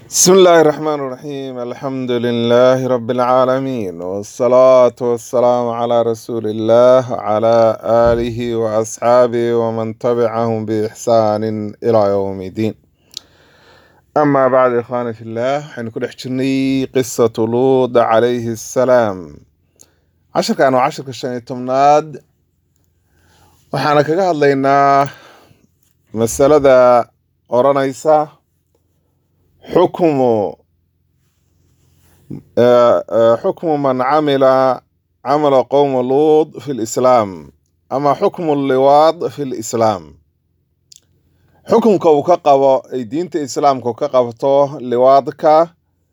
بسم الله الرحمن الرحيم الحمد لله رب العالمين والصلاة والسلام على رسول الله وعلى آله وأصحابه ومن تبعهم بإحسان إلى يوم الدين أما بعد إخواني في الله حين كل حجرني قصة لوط عليه السلام عشر كانوا عشر كشان تمناد وحانا كقهد لنا مسألة أورانيسا حكم آه، آه، حكم من عمل عمل قوم لوط في الإسلام أما حكم اللواط في الإسلام حكمك وكقب أي دينة الإسلام كقبته لواطك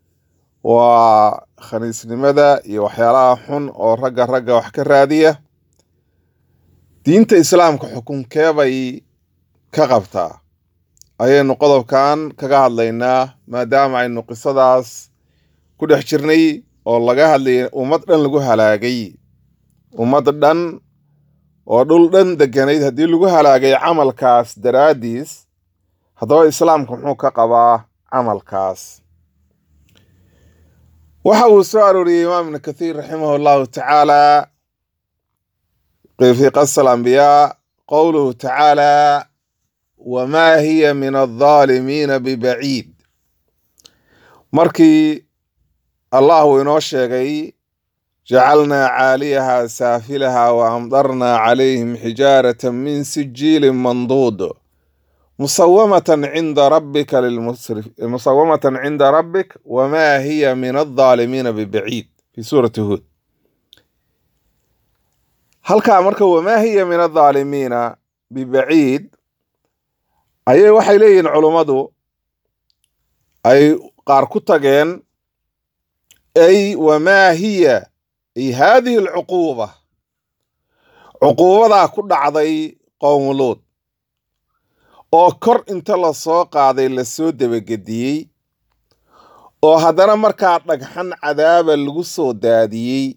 وخنيس لماذا يوحيالا حن أو رقا رقا وحكا رادية دينة الإسلام كحكم كيبي كقبتا ayaynu qodobkan kaga hadlaynaa maadaama aynu qisadaas ku dhex jirnay oo laga hadlayay ummad dhan lagu halaagay ummad dhan oo dhul dhan deganayd haddii lagu halaagay camalkaas daraaddiis haddaba islaamka muxuu ka qabaa camalkaas waxa uu soo arooriyey imaam ibnu kathiir raximah allahu tacaala fi qasa alambiyaa qowluhu tacaala wamaa hiya min aldaalimiina bibaciid markii allah uu inoo sheegay jacalnaa caaliyaha saafilaha wa amdarnaa calayhim xijaarata min sijiilin manduud musawamatan cinda rabbika lilmusrif musawamatan cinda rabbik wamaa hiya min aldaalimiina bibaciid fi suurati huud halkaa marka wamaa hiya min aldaalimiina bibaciid ayay waxay leeyihiin culummadu ay qaar ku tageen ay wamaa hiya ay haadihi alcuquuba cuquubadaa ku dhacday qowmuluud oo kor inta la soo qaaday lasoo debagediyey oo haddana markaa dhagxan cadaaba lagu soo daadiyey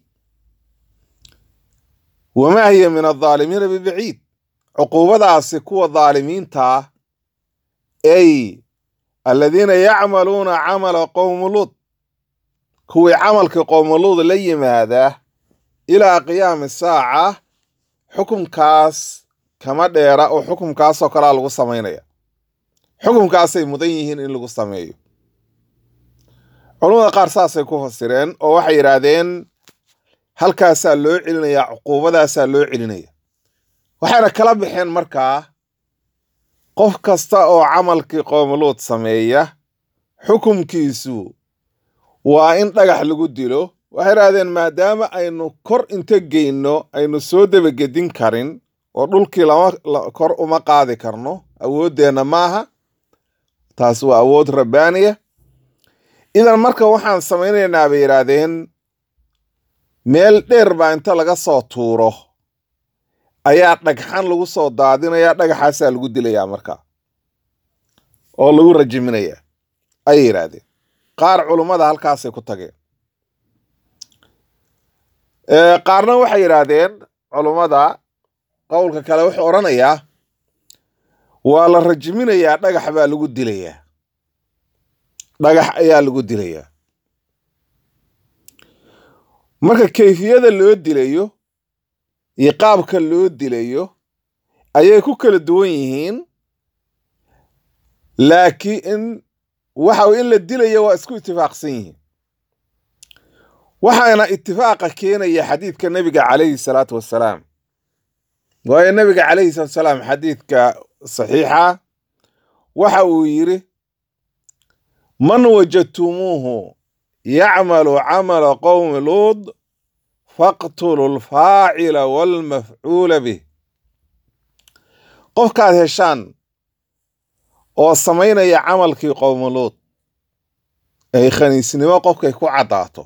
wamaa hiya min aldaalimiina bibaciid cuquubadaasi kuwa daalimiintaa ay aladiina yacmaluuna camala qowmu luud kuwii camalkii qowmuluud la yimaada ilaa qiyaami saaca xukumkaas kama dheera oo xukumkaasoo kalea lagu samaynaya xukumkaasay mudan yihiin in lagu sameeyo culamada qaar saasay ku fasireen oo waxay yidhaahdeen halkaasaa loo celinayaa cuquubadaasaa loo celinaya waxayna kala baxeen markaa qof kasta oo camalkii qoomuluud sameeya xukumkiisu waa in dhagax lagu dilo waxay idhahdeen maadaama aynu kor inta geyno aynu soo debagedin karin oo dhulkii lama kor uma qaadi karno awooddeenna maaha taas waa awood rabbaaniya idan marka waxaan samaynaynaa bay yidhaahdeen meel dheer baa inta laga soo tuuro ayaa dhagxan lagu soo daadinaya dhagaxaasaa lagu dilayaa marka oo lagu rajiminaya ayay yidhaahdeen qaar culummada halkaasay ku tageen qaarna waxay yidhaahdeen culummada qowlka kale wuxuu odhanayaa waa la rajiminayaa dhagax baa lagu dilayaa dhagax ayaa lagu dilayaa marka kayfiyada loo dilayo iyo qaabka loo dilayo ayay ku kala duwan yihiin laakiin waxa in la dilayo waa isku itifaaqsan yihiin waxaana itifaaqa keenaya xadiidka nebiga calayhi salaatu wassalaam waayo nebiga calayhi salaatu wasalaam xadiidka saxiixa waxa uu yidhi man wajadtumuuhu yacmalu camala qowmi luud faqtulu alfaacila waalmafcuula bih qofkaad heshaan oo samaynaya camalkii qowmuluud ay khaniisnimo qofkay ku caddaato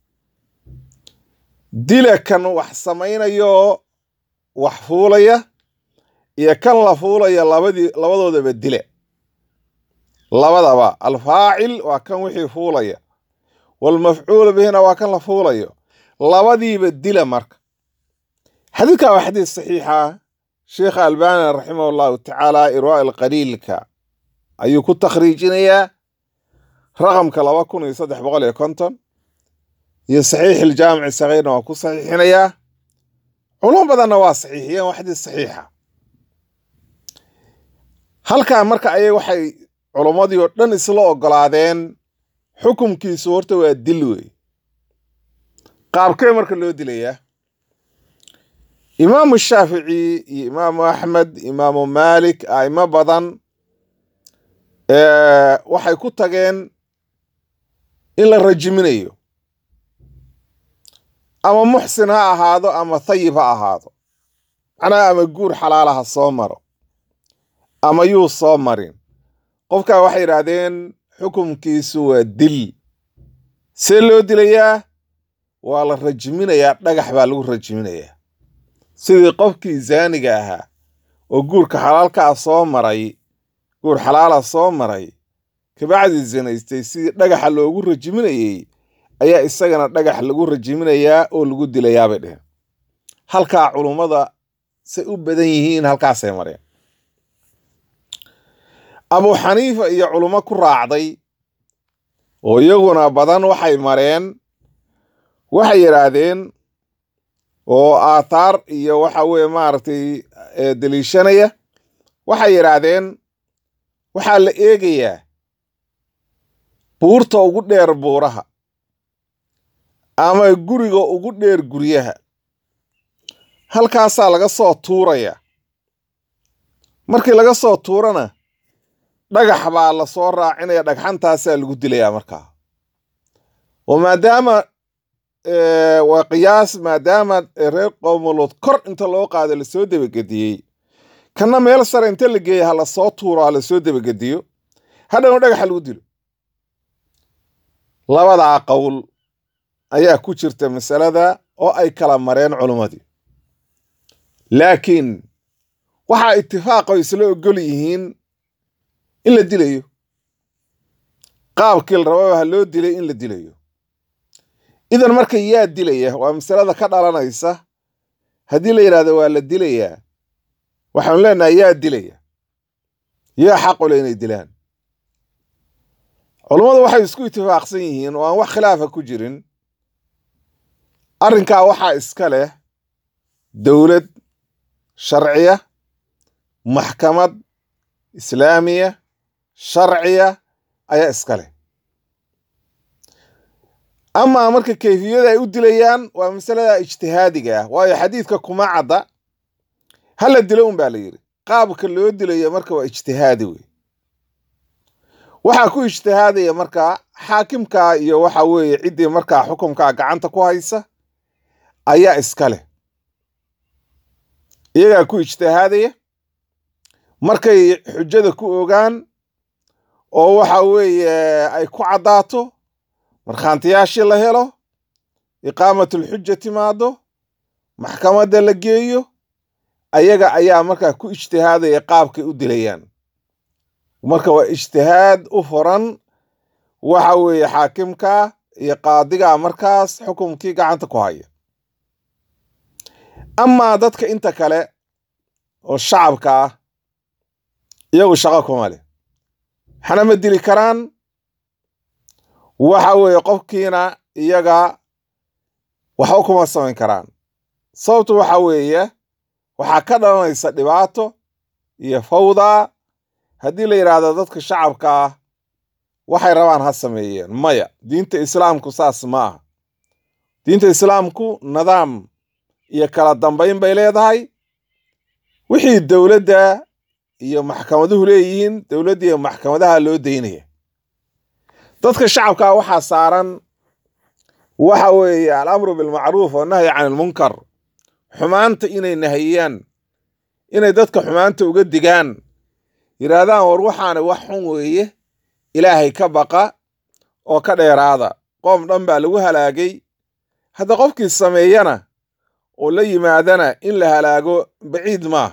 dila kan wax samaynayooo wax fuulaya iyo kan la fuulaya labadii labadoodaba dila labadaba alfaacil waa kan wixii fuulaya waalmafcuula bihina waa kan la fuulayo labadiiba dila marka xadiidkan waa xadiis saxiixa sheekha albani raximah allahu tacaala irwaa alqaliilka ayuu ku takhriijinayaa raqamka laba kun iyo saddex boqol iyo konton iyo saxiix iljaamici sagiirna waa ku saxiixinayaa culum badanna waa saxiixiyeen waa xadiis saxiixa halkaa marka ayay waxay culummadii oo dhan isla ogolaadeen xukumkiisu horta waa dil wey qaabkee marka loo dilayaa imaamu shaafici iyo imaamu axmed imaamu maalik a'imo badan waxay ku tageen in la rajiminayo ama muxsin ha ahaado ama thayib ha ahaado macnaha ama guur xalaala ha soo maro ama yuu soo marin qofkaa waxay yidhaahdeen xukumkiisu waa dil see loo dilayaa waa la rajiminayaa dhagax baa lagu rajiminayaa sidii qofkii zaaniga ahaa oo guurka xalaalkaa soo maray guur xalaala soo maray kabacdii zinaystay sidii dhagaxa loogu rajiminayey ayaa isagana dhagax lagu rajiminayaa oo lagu dilayaa bay dheheen halkaa culummada say u badan yihiin halkaasay mareen abu xaniifa iyo culummo ku raacday oo iyaguna badan waxay mareen waxay yidhaahdeen oo aathaar iyo waxa weeye maaragtay deliishanaya waxay yidhaahdeen waxaa la eegayaa buurta ugu dheer buuraha ama guriga ugu dheer guryaha halkaasaa laga soo tuuraya markii laga soo tuurana dhagax baa la soo raacinaya dhagxantaasaa lagu dilayaa markaa oo maadaama waa qiyaas maadaama reer qowmolood kor inta loo qaado lasoo debagediyey kana meel sare inta la geeya ha lasoo tuuro ha lasoo debagediyo hadhowna dhagaxa lagu dilo labadaa qowl ayaa ku jirta masalada oo ay kala mareen culummadii laakiin waxaa itifaaqo isla ogol yihiin in la dilayo qaabkii la rababa ha loo dilay in la dilayo idan marka yaa dilaya waa masalada ka dhalanaysa haddii la yidhahdo waa la dilayaa waxaanu leenahay yaa dilaya yaa xaqule inay dilaan culummadu waxay isku itifaaqsan yihiin oo aan wax khilaafa ku jirin arrinkaa waxaa iska leh dowlad sharciya maxkamad islaamiya sharciya ayaa iska leh amaa marka kayfiyada ay u dilayaan waa masalada ijtihaadiga ah waayo xadiidka kuma cadda hala dilo un baa la yidhi qaabka loo dilayo marka waa ijtihaadi wey waxaa ku ijtihaadaya markaa xaakimkaa iyo waxa weeye ciddii markaa xukumkaa gacanta ku haysa ayaa iska leh iyagaa ku ijtihaadaya markay xujada ku ogaan oo waxa weeye ay ku caddaato markhaantiyaashii la helo iqaamatulxuja timaado maxkamadda la geeyo ayaga ayaa markaa ku ijtihaadaya qaabkay u dilayaan marka waa ijtihaad u furan waxa weeye xaakimka iyo qaadigaa markaas xukumkii gacanta ku haya amaa dadka inta kale oo shacabka ah iyagu shaqo kuma leh waxna ma dili karaan waxa weeye qofkiina iyaga waxba kuma samayn karaan sababtu waxa weeye waxaa ka dhalanaysa dhibaato iyo fawda haddii la yidhaahdo dadka shacabka ah waxay rabaan ha sameeyeen maya diinta islaamku saas ma aha diinta islaamku nidaam iyo kala dambayn bay leedahay wixii dowladda iyo maxkamaduhu leeyihiin dowladda iyo maxkamadaha loo daynaya dadka shacabkaa waxaa saaran waxa weeye alamru bilmacruuf wannahyi can ilmunkar xumaanta inay nahiyaan inay dadka xumaanta uga digaan yidhaahdaan war waxaana wax xun weeye ilaahay ka baqa oo ka dheeraada qoom dhan baa lagu halaagay hadda qofkii sameeyana oo la yimaadana in la halaago baciid maah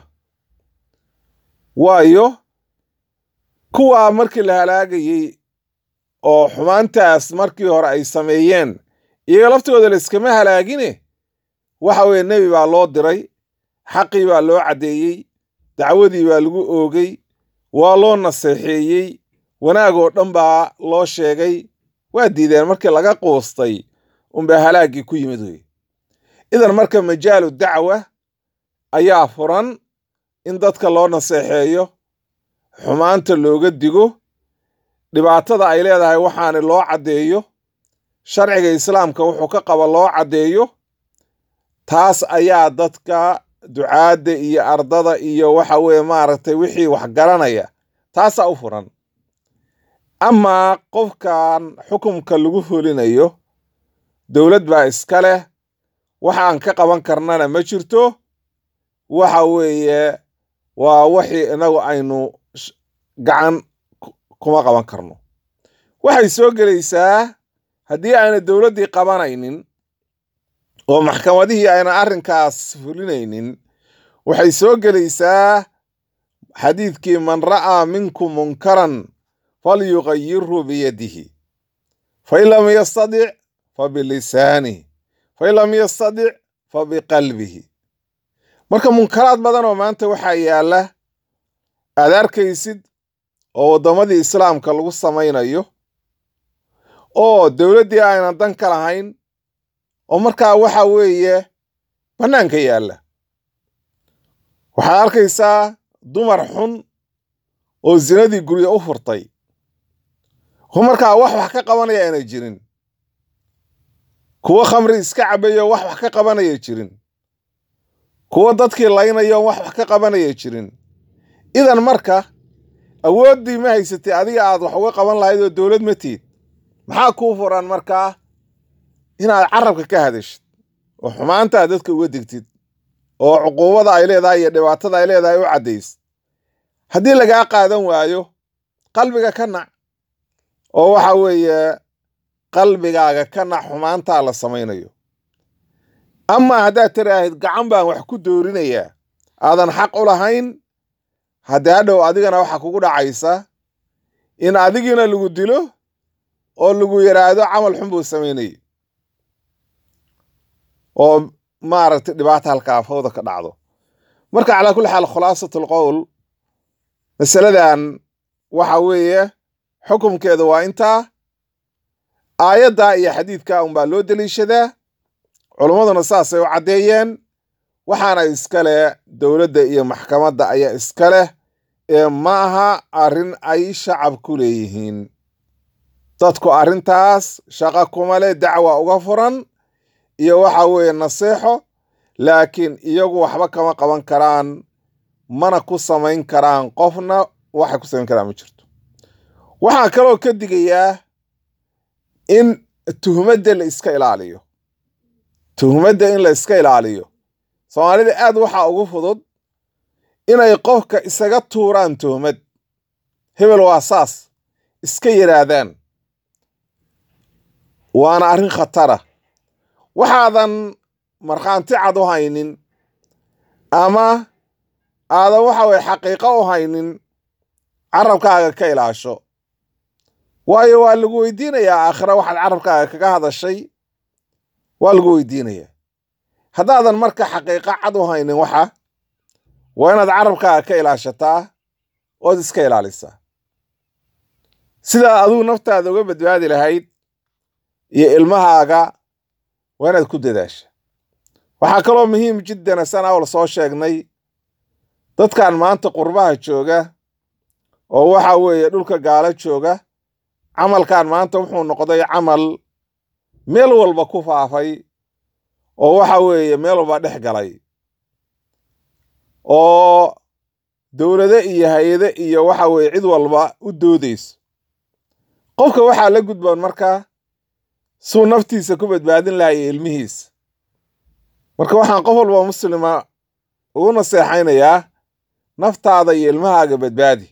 waayo kuwaa markii la halaagayey oo xumaantaas markii hore ay sameeyeen iyaga laftigooda la iskama halaagine waxa weeye nebi baa loo diray xaqii baa loo caddeeyey dacwadii baa lagu oogay waa loo naseexeeyey wanaag oo dhan baa loo sheegay waa diideen markii laga quustay unbaa halaaggii ku yimid wey idan marka majaalu dacwa ayaa furan in dadka loo naseexeeyo xumaanta looga digo dhibaatada ay leedahay waxaana loo caddeeyo sharciga islaamka wuxuu ka qaba loo caddeeyo taas ayaa dadka ducaadda iyo ardada iyo waxa weeye maaragtay wixii wax garanaya taasaa u furan amaa qofkan xukumka lagu fulinayo dowlad baa iska leh waxaan ka qaban karnana ma jirto waxa weeye waa wixii inagu aynu gacan kuma qaban karno waxay soo gelaysaa haddii ayna dowladdii qabanaynin oo maxkamadihii ayna arrinkaas fulinaynin waxay soo gelaysaa xadiidkii man ra'aa minkum munkaran falyugayirhu biyadihi fain lam yastadic fabilisaanihi fain lam yastadic fabiqalbihi marka munkaraad badan oo maanta waxaa yaalla aad arkaysid oo waddamadii islaamka lagu samaynayo oo dowladdii aynan dan ka lahayn oo markaa waxa weeye bannaanka yaalla waxaad arkaysaa dumar xun oo zinadii guryo u furtay oo markaa wax wax ka qabanaya aanay jirin kuwo khamri iska cabayo wax wax ka qabanaya jirin kuwo dadkii laynayo wax wax ka qabanaya jirin idan marka awooddii ma haysatay adiga aad wax uga qaban lahayd oo dowlad ma tiid maxaa kuu furan markaa inaad carabka ka hadashid oo xumaantaa dadka uga digtid oo cuquubada ay leedahay iyo dhibaatada ay leedahay u caddays haddii lagaa qaadan waayo qalbiga ka nac oo waxa weeye qalbigaaga ka nac xumaantaa la samaynayo amaa haddaad tiraahid gacan baan wax ku doorinayaa aadan xaq u lahayn haddii hadhow adigana waxaa kugu dhacaysa in adigiina lagu dilo oo lagu yidhaahdo camal xun buu samaynayay oo maaragtay dhibaata halkaa fawda ka dhacdo marka calaa kulli xaal khulaasat alqowl masaladan waxa weeye xukumkeeda waa intaa aayaddaa iyo xadiidkaa unbaa loo deliishadaa culummaduna saasay u caddeeyeen waxaana iska leh dowladda iyo maxkamadda ayaa iska leh ee ma aha arrin ay shacab ku leeyihiin dadku arrintaas shaqo kuma leh dacwa uga furan iyo waxa weeye naseexo laakiin iyagu waxba kama qaban karaan mana ku samayn karaan qofna waxay ku samayn karaan ma jirto waxaa kaloo ka digayaa in tuhmadda la iska ilaaliyo tuhmadda in la iska ilaaliyo soomaalida aad waxaa ugu fudud inay qofka isaga tuuraan tuhmad hebel waa saas iska yidhaahdaan waana arrin khatara waxaadan markhaanti cad u haynin ama aadan waxa weye xaqiiqo u haynin carabkaaga ka ilaasho waayo waa lagu weydiinayaa aakhira waxaad carabkaaga kaga hadashay waa lagu weydiinayaa haddaadan marka xaqiiqo cad u haynin waxa waa inaad carabkaaga ka ilaashataa ood iska ilaalisaa sidaa aduu naftaada uga badbaadi lahayd iyo ilmahaaga waa inaad ku dadaasha waxaa kaloo muhiim jiddan san awal soo sheegnay dadkan maanta qurbaha jooga oo waxa weeye dhulka gaalo jooga camalkan maanta wuxuu noqday camal meel walba ku faafay oo waxa weeye meel walba dhex galay oo dowlado iyo hay-ade iyo waxa weeye cid walba u doodayso qofka waxaa la gudboon markaa suu naftiisa ku badbaadin lahaa iyo ilmihiisa marka waxaan qof walba muslima ugu naseexaynayaa naftaada iyo ilmahaaga badbaadi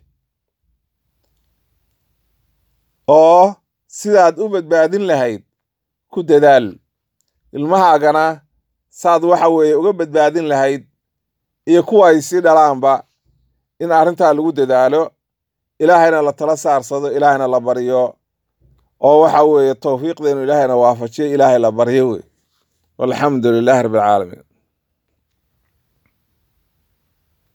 oo sidaad u badbaadin lahayd ku dadaal ilmahaagana saad waxa weeye uga badbaadin lahayd iyo kuwa ay sii dhalaanba in arrintaa lagu dadaalo ilaahayna la tala saarsado ilaahayna la baryo oo waxa weeye towfiiqdeenu ilaahayna waafajiyo ilaahay la baryo wey walxamdu lilaahi rabbi alcaalamiin